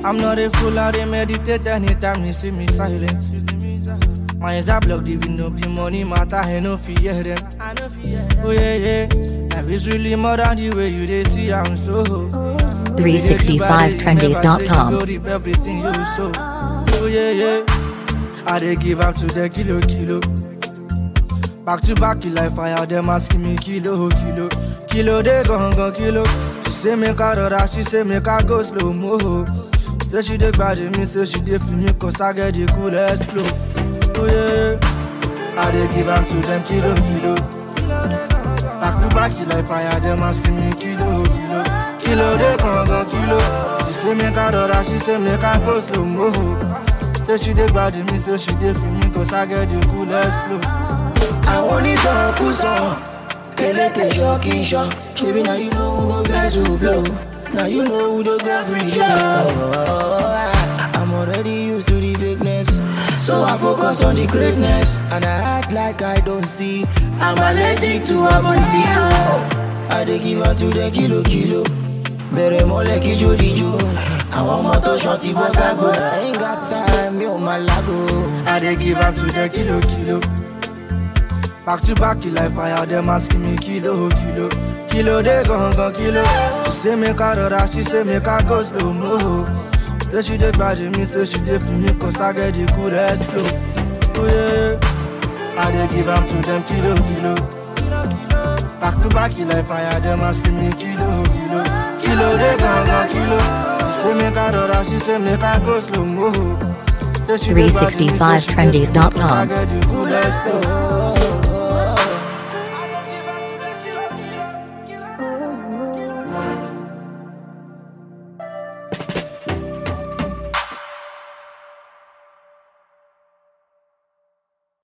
I'm not a fool, I dey meditate anytime you see me silent. My eyes are blocked, even though the money matter, I no fear them. Oh yeah, yeah. Life is really more than the way you they see, I'm so. 365trendies.com. Everything you so. Oh yeah, yeah. I dey give up to the kilo, kilo. Back to back, you like fire, them asking me kilo, kilo. Kilo, they gon' gon' kilo. She say make I rora, she say make I go slow mo. Say she dey bad me, say she dey feel me, cause I get the coolest flow. Oh yeah, I dey give up to them kilo, kilo. Back to back, you like fire, them asking me kilo, kilo. Kilo, they gon' gon' kilo. She say make I rora, she say make I go slow mo. Say she dey bad me, say she dey feel me, cause I get the coolest flow. àwọn onítọ̀kùsọ̀ elétè ṣọ́ọ̀kì ṣọ́ ṣebí na you know who go vex who blow na you know who dey go free show. I'm already used to the fakeness so I focus on the greatness and I act like I don't see I'm allergic to amazio. I dey give am to the kilo kilo bẹ̀rẹ̀ mọ́lẹ̀ kíjó díjó àwọn ọmọ tó ṣan ti bọ́ ságo I ain't got time mi ò máa lágo. I dey give am to the kilo kilo. Back to back, you like fire, them asking me kilo kilo. Kilo they gon' gon' kilo. She say make I rora, she say make I go slow mo. Say she dey bad me, say she dey feel me, cause I get the coolest flow. Oh yeah, I dey give am to them kilo kilo. Back to back, you like fire, them asking me kilo kilo. Kilo they gon' gon' kilo. She say make I rora, she say make I go slow mo. Say she dey bad me, say she dey feel me, cause I 365trendies.com. get the coolest flow.